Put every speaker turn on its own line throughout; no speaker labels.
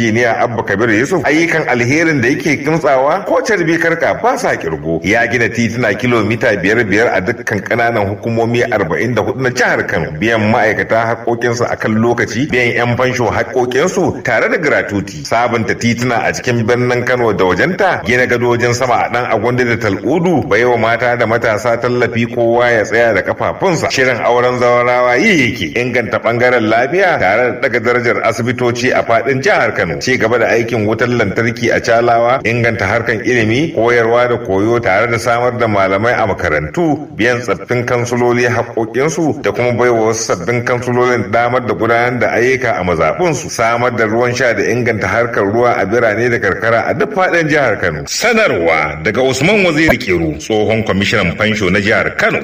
injiniya abba kabir yusuf ayyukan alherin da yake kimtsawa ko carbi karka ba sa kirgo ya gina tituna kilomita biyar biyar a dukkan kananan hukumomi arba'in da hudu na jihar kano biyan ma'aikata haƙoƙinsu a kan lokaci biyan yan fansho haƙoƙinsu tare da gratuti sabunta tituna a cikin birnin kano da wajenta gina gadojin sama a dan agwanda da tal'udu baiwa mata da matasa tallafi kowa ya tsaya da kafafunsa shirin auren zawarawa yi yake inganta bangaren lafiya tare da daga darajar asibitoci a fadin jihar Kano ci gaba da aikin wutar lantarki a Calawa inganta harkan ilimi koyarwa da koyo tare da samar da malamai a makarantu biyan tsaffin kansuloli haƙoƙinsu da kuma baiwa wasu sabbin kansulolin damar da gudanar da ayyuka a mazaɓunsu samar da ruwan sha da inganta harkar ruwa a birane da karkara a duk fadin jihar Kano sanarwa daga Usman Waziri Kiru tsohon kwamishinan fansho na jihar Kano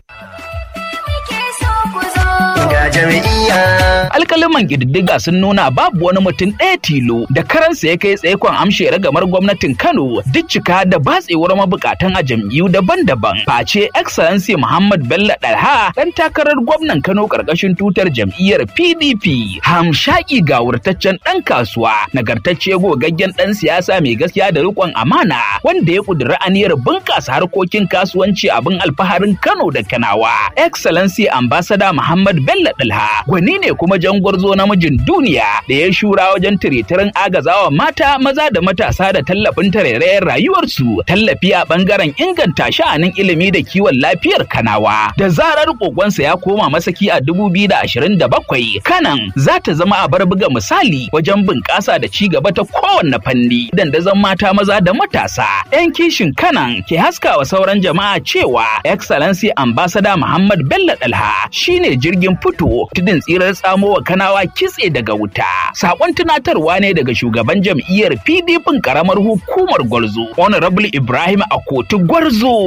Alkaliman ƙididdiga sun nuna babu wani mutum ɗaya tilo da karansa ya kai tsaikon amshe ragamar gwamnatin Kano duk cika da batsewar mabukatan a jam'iyyu daban-daban. Face Excellency Muhammad Bello Dalha ɗan takarar gwamnan Kano ƙarƙashin tutar jam'iyyar PDP. Hamshaki ga wurtaccen ɗan kasuwa, nagartacce gogaggen ɗan siyasa mai gaskiya da riƙon amana wanda ya ƙudiri aniyar bunƙasa harkokin kasuwanci abin alfaharin Kano da Kanawa. Excellency Ambassador Muhammad Bello Dalha gwani ne kuma jangwarzo namijin duniya da ya shura wajen tiretirin agazawa mata maza da matasa da tallafin tarairayar rayuwarsu tallafi a bangaren inganta sha'anin ilimi da kiwon lafiyar kanawa da zarar kokonsa ya koma masaki a 2027 kanan za ta zama a bar buga misali wajen bunƙasa da ci gaba ta kowanne fanni dandazon mata maza da matasa yan kishin kanan ke haskawa sauran jama'a cewa excellency ambassador muhammad bello dalha shine jirgin fito tudun tsirar tsamowa kanawa kitse daga wuta. Sakon tunatarwa ne daga shugaban jam'iyyar PDP karamar hukumar Gwarzo, Honorable Ibrahim Akoti Gwarzo.